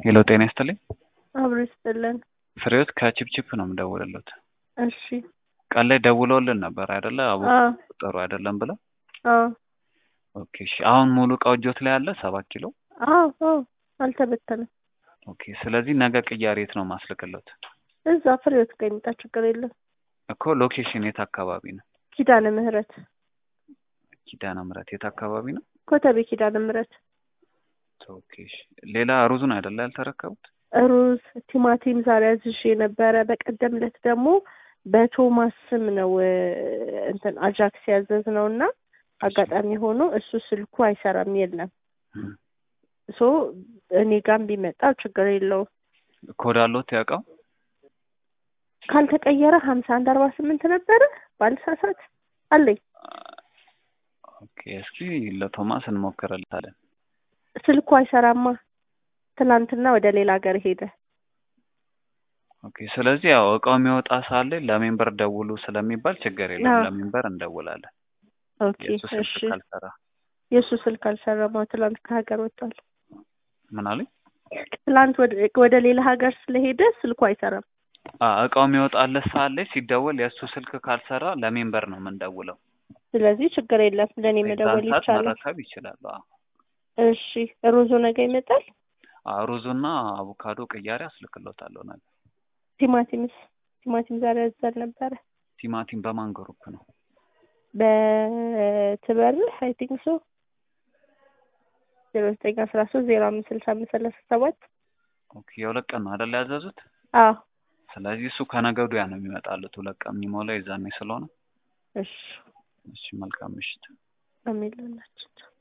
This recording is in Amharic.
ሄሎ ጤና ይስጥልኝ። አብሮ ይስጥልን። ፍሬዎት ከቺፕቺፕ ነው የምደውልልዎት። እሺ። ቀን ላይ ደውለውልን ነበር አይደለ? አቡ አዎ ጥሩ አይደለም ብለው። አዎ ኦኬ እሺ። አሁን ሙሉ እቃው እጆት ላይ አለ ሰባት ኪሎ። አዎ አዎ አልተበተነም። ኦኬ ስለዚህ ነገ ቅያሬ የት ነው ማስልክሎት? እዛ ፍሬዎት ጋር ይምጣ፣ ችግር የለም። እኮ ሎኬሽን የት አካባቢ ነው? ኪዳነ ምህረት ኪዳነ ምህረት የት አካባቢ ነው? ኮተቤ ኪዳነ ምህረት። ኦኬ እሺ። ሌላ ሩዙን አይደለ ያልተረከቡት? ሩዝ፣ ቲማቲም ዛሬ አዝዤ ነበረ። በቀደም ዕለት ደግሞ በቶማስ ስም ነው እ፣ እንትን አጃክስ ያዘዝ ነው እና አጋጣሚ ሆኖ እሱ ስልኩ አይሰራም የለም። እም። ሶ እኔ ጋም ቢመጣ ችግር የለውም። ኮድ አለዎት ያውቃው? ካልተቀየረ ሀምሳ አንድ አርባ ስምንት ነበረ ባልሳሳት አለኝ። ኦኬ እስኪ ለቶማስ እንሞክርልታለን። ስልኩ አይሰራማ። ትናንትና ወደ ሌላ ሀገር ሄደ። ኦኬ ስለዚህ ያው እቃው የሚወጣ ሳለ ለሜምበር ደውሉ ስለሚባል ችግር የለም። አዎ። ለሜምበር እንደውላለን። ኦኬ የእሱ ስልክ እሺ። ካልሰራ የእሱ ስልክ አልሰራማ። ትላንት ከሀገር ወጥቷል። ምን አሉኝ? ትላንት ወደ ወደ ሌላ ሀገር ስለሄደ ስልኩ አይሰራም። አ እቃው የሚወጣለት ሳለ ሲደወል የእሱ ስልክ ካልሰራ ለሜምበር ነው የምንደውለው። ስለዚህ ችግር የለም። ለእኔ መደወል የዛን ሰዓት ይቻላል። መረከብ ይችላሉ። አዎ። እሺ። ሩዙ ነገ ይመጣል። አዎ፣ ሩዙና አቮካዶ ቅያሬ አስልክሎታለሁ ነገ። ቲማቲምስ? ቲማቲም ዛሬ ያዘል ነበረ ቲማቲም በማን ግሩፕ ነው? በትበርህ አይ ቲንክ ሶ ዜሮ ዘጠኝ አስራ ሶስት ዜሮ አምስት ስልሳ አምስት ሰላሳ ሰባት ኦኬ የሁለት ቀን ነው አይደል ያዘዙት? አዎ ስለዚህ እሱ ከነገ ወዲያ ነው የሚመጣሉት። ሁለት ቀን የሚሞላው የዛኔ ስለሆነ። እሺ እሺ መልካም ምሽት። አሜን ለሁላችን